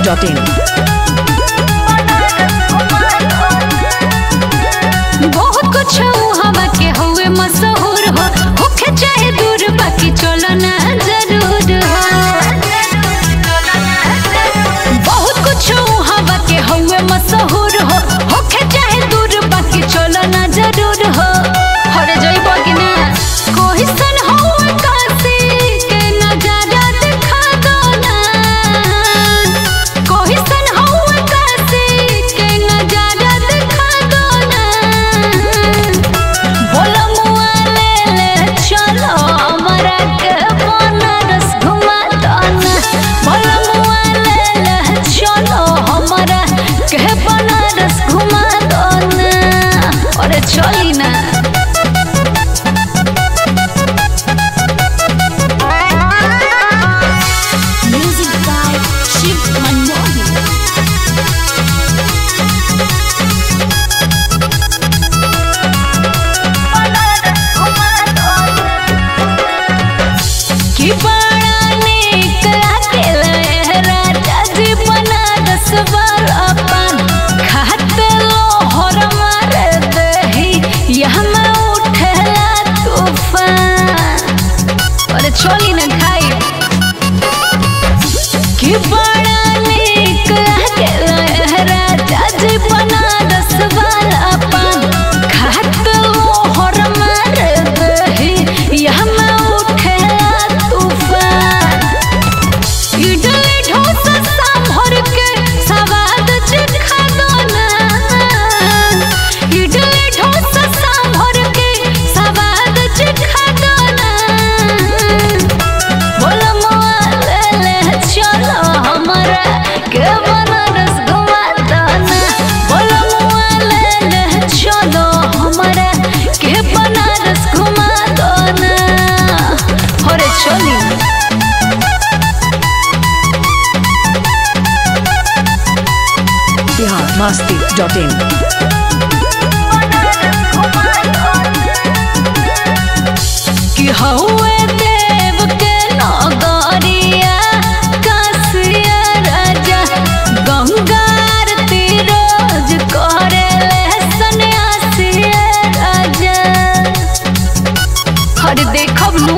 Dot in बहुत कुछ हवा के हुए मशहूर हो होखे चाहे दूर बाकी चलो ना जरूर हो बहुत कुछ हवा के हुए मशहूर हो होखे चाहे दूर बाकी चलो ना जरूर हो हरे जइबो कि ना कोई सन हो काशी के नजारा दिखा दो ना कोई सन हो काशी के नजारा दिखा दो ना बोलो मुआ ले ले चलो हमरा के बनारस घुमा दो ना बोलो मुआ ले ले चलो हमरा के बनारस घुमा दो ना अरे चली ना Music by Shiv Manmohan. कि बड़ा नीक लागेला राजा जी बनारस वाला पान खाते लोहर मारे दही यहाँ में उठेला तूफान अरे चली ना खाई कि बड़ा नीक लागेला राजा जी बनारस वाला पान खाते लोहर मारे दही यहाँ में उठेला तूफान इडली डोसा सांभर के स्वाद चिखा दो ना इडली डोसा सांभर के स्वाद चिखा दो ना बोलो मुआ ले ले चलो हमरा के बनारस घुमा दो ना बोलो मुआ ले ले चलो हमरा के बनारस घुमा दो ना अरे चली बिहार मस्ती डॉट इन कि हौवे देव के नगरिया कासिया राजा गंगार तीरोज करे सन्यासिया राजा हर देखब नू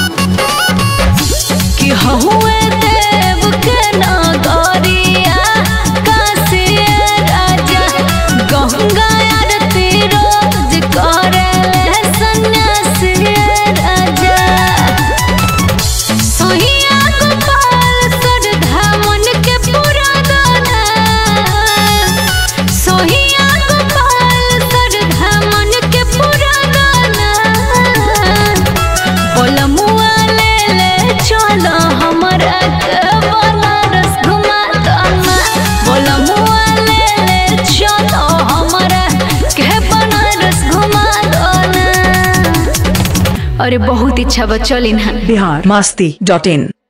कि हौवे देव के नगरिया कासिया राजा गंगा आरती रोज करे सन्यासिया राजा सोहिया गोपाल सरधा मन के पूरा दाना सोहिया गोपाल सरधा मन के पूरा दाना बोला मुआ ले ले चलो हमरा के बनारस घुमा दाना बोला मुआ ले ले चलो हमरा के बनारस घुमा दाना अरे बहुत इच्छा बा चली ना बिहार मस्ती डॉट इन